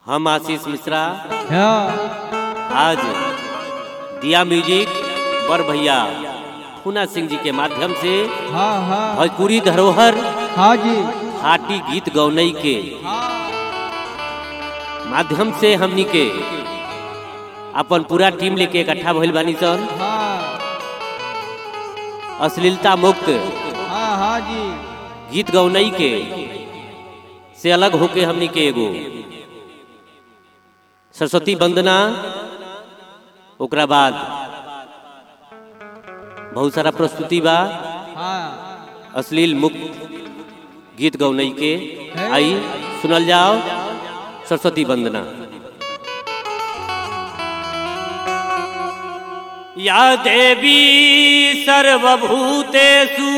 हम आशीष मिश्रा हाँ आज दिया म्यूजिक बर भैया पूना सिंह जी के माध्यम से हाँ हाँ भोजपुरी धरोहर हाँ जी हाटी गीत गौनई के हाँ माध्यम से हमनी के अपन पूरा टीम लेके इकट्ठा भइल बानी सन हाँ अश्लीलता मुक्त हाँ हाँ जी गीत गौनई के से अलग होके हमनी के एगो सरस्वती वंदना ओकरा बाद बहुत सारा प्रस्तुति बा हाँ अश्लील मुक्त गीत गौनई के आई सुनल जाओ सरस्वती वंदना या देवी सर्वभूतेषु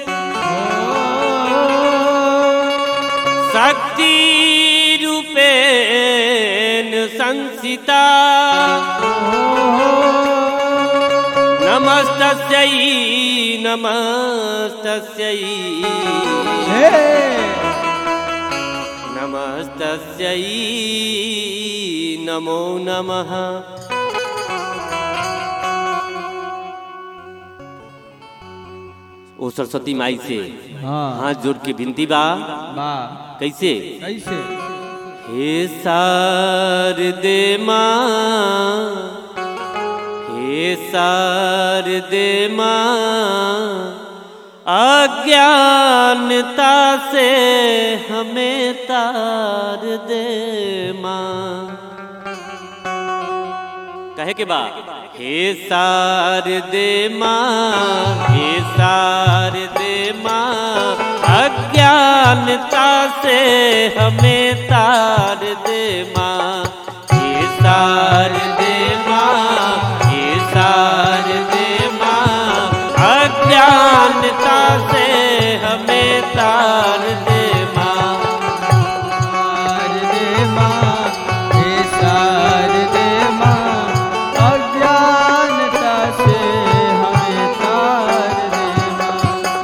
शक्ति रूपेण संसिता नमस्तस्यै नमस्तस्यै हे नमस्तस्यै नमो नमः ओ सरस्वती माई से हाँ हाथ जोड़ के विनती बा बा कैसे कैसे हे शारदे माँ हे शारदे माँ अज्ञानता से हमें तार दे माँ कहे के बा हे शारदे माँ हे शारदे माँ अज्ञानता से हमें तार दे माँ हे शारदे माँ हे शारदे माँ अज्ञानता से हमें तार दे माँ शारदे माँ हे शारदे माँ अज्ञानता से हमें तार दे माँ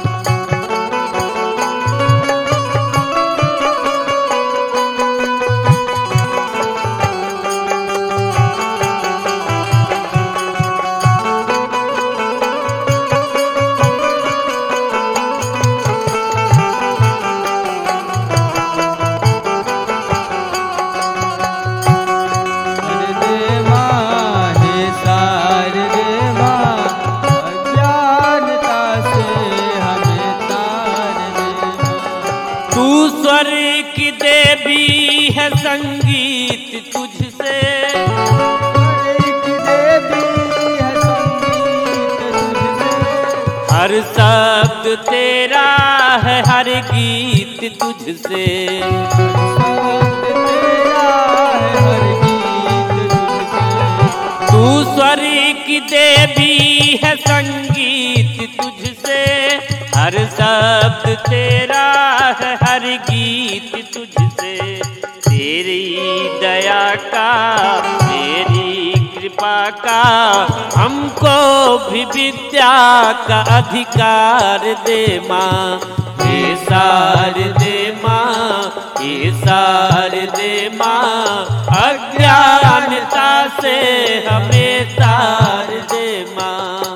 शारदे माँ हे शारदे माँ अज्ञानता से हमें तार दे माँ तू स्वर की देवी है संगीत तुझसे एक देवी है संगीत तुझसे हर शब्द तेरा है हर गीत तुझसे शब्द तेरा है हर गीत तुझसे तू स्वर की देवी है संगीत तुझसे हर शब्द तेरा है हर गीत तुझसे तेरी दया का तेरी कृपा का हमको भी विद्या का अधिकार दे माँ हे सार दे माँ हे सार दे माँ अज्ञानता से हमें तार दे माँ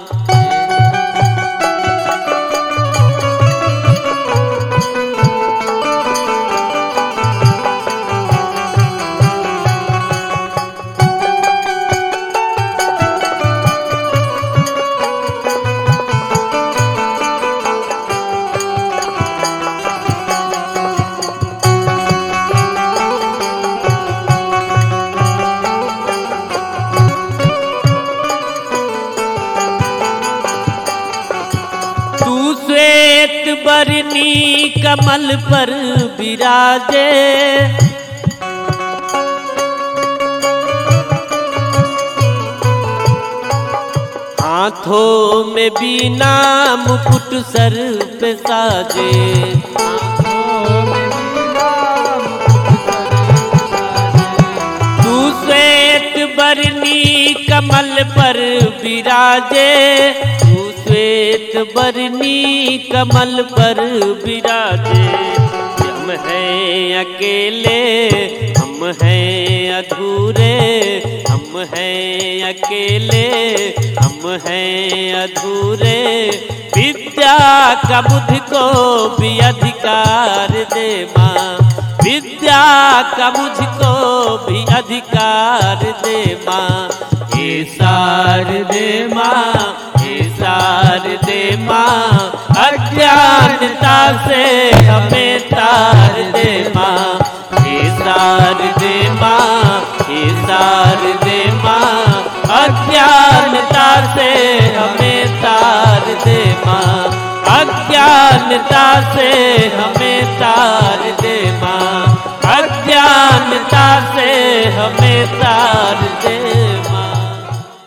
तू श्वेत बरनी कमल पर विराजे हाथों में बीना मुकुट सर पे साजे तू श्वेत बरनी कमल पर विराजे तू श्वेत बरनी कमल पर विराजे हम हैं अकेले हम हैं अधूरे हम हैं अकेले हम हैं अधूरे विद्या का बुद्धि को भी अधिकार दे माँ विद्या का मुझको भी अधिकार दे माँ हे सार दे माँ हे सार दे माँ अज्ञानता से हमें तार दे माँ हे सार दे माँ हे सार दे माँ अज्ञानता से हमें तार दे माँ अज्ञानता से हमें तार दे माँ अज्ञानता से